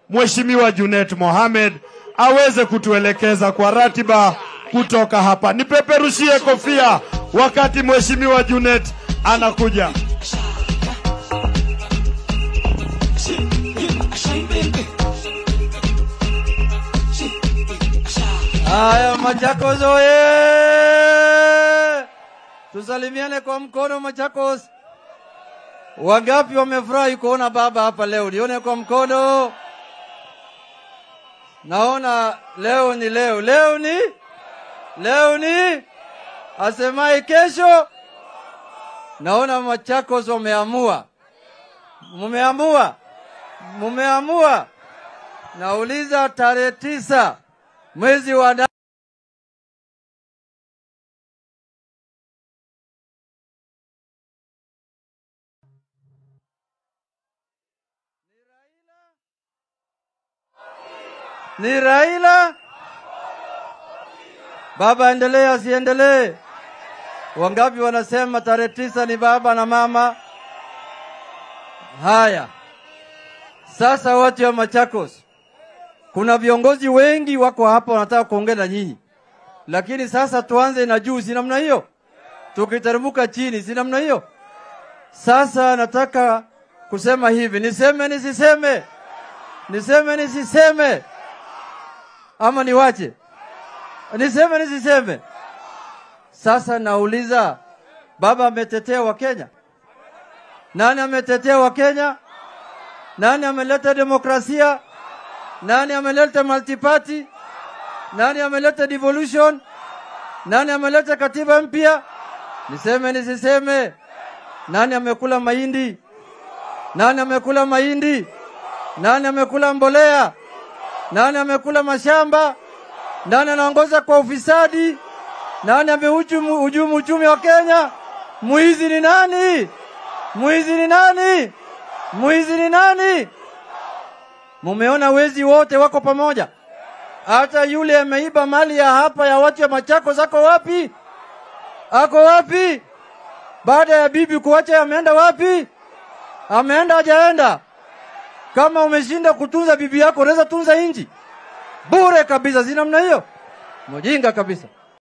Mheshimiwa Junet Mohamed aweze kutuelekeza kwa ratiba kutoka hapa. Nipeperushie kofia wakati Mheshimiwa Junet anakuja. Haya, Machakos oye! Tusalimiane kwa mkono Machakos. Wangapi wamefurahi kuona baba hapa leo? Nione kwa mkono. Naona leo ni leo, leo ni leo ni asemai kesho. Naona Machakos wameamua, mumeamua, mumeamua. Nauliza tarehe tisa mwezi wa na ni Raila. Baba endelee asiendelee? Wangapi wanasema tarehe tisa ni baba na mama? Haya, sasa watu wa Machakos, kuna viongozi wengi wako hapa wanataka kuongea na nyinyi, lakini sasa tuanze na juu, si namna hiyo? Tukiteremka chini, si namna hiyo? Sasa nataka kusema hivi, niseme nisiseme? Niseme nisiseme? ama niwache? Niseme nisiseme? Sasa nauliza, baba ametetea Wakenya? Nani ametetea Wakenya? Nani ameleta demokrasia? Nani ameleta multiparty? Nani ameleta devolution? Nani ameleta katiba mpya? Niseme nisiseme? Nani amekula mahindi? Nani amekula mahindi? Nani amekula mbolea? Nani amekula mashamba? Nani anaongoza kwa ufisadi? Nani amehujumu hujumu uchumi wa Kenya? Mwizi ni nani? Mwizi ni nani? Mwizi ni nani? Mumeona wezi wote wako pamoja. Hata yule ameiba mali ya hapa ya watu ya Machakos ako wapi? Ako wapi? Baada ya bibi kuacha ameenda wapi? Ameenda hajaenda? Kama umeshinda kutunza bibi yako, unaweza tunza inji bure kabisa, si namna hiyo? Mjinga kabisa.